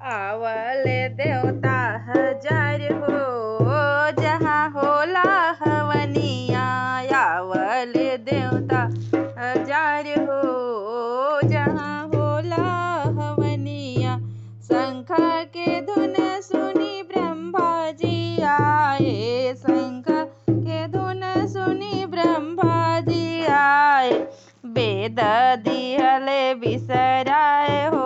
आवले देवता हजार हो जहाँ होला हवनिया आवले देवता हजार हो जहाँ होला हवनिया शंख के धुन सुनी ब्रह्मा जी आए शंख के धुन सुनी ब्रह्मा जी आए वेद दिहले बिसराए हो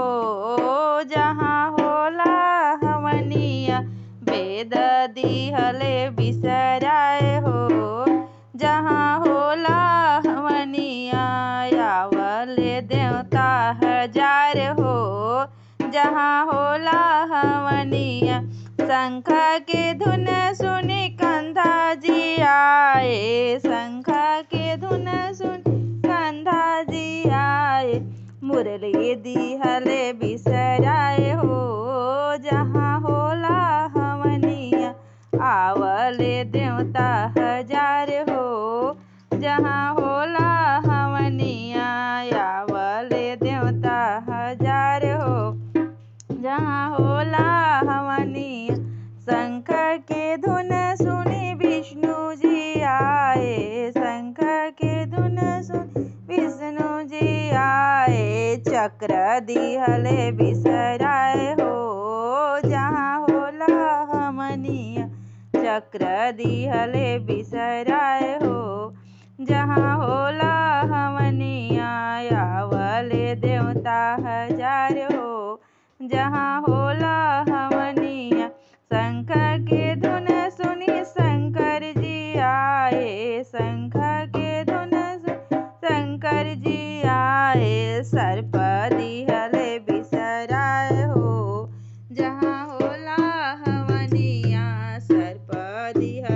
जहाँ होला हवनिया वेद दिहले बिसराए हो जहाँ होला हवनिया आवले देवता हजार हो जहाँ होला हवनिया शंख के धुन सुनी कंधा जी आए शंख के धुन सुन कंधा जी आए मुरली दिहले बिसराए हो जहाँ होला हवनिया आवले देवता हजार हो जहाँ होला हवनिया आवले देवता हजार हो जहाँ होला हवनिया शंख के धुन सुनी विष्णु जी आए शंख के धुन सुन विष्णु जी आए चक्र दिहले बिसराए हो जहाँ होला हमनिया चक्र दिहले बिसराए हो जहाँ होला हमनिया आवले देवता हजार हो जहाँ होला हवनिया शंख के धुन सुनी शंकर जी आए शंख के धुन सुन शंकर जी आए सर्प दिहले बिसराए हो जहाँ होला हवनिया सर्प दिहले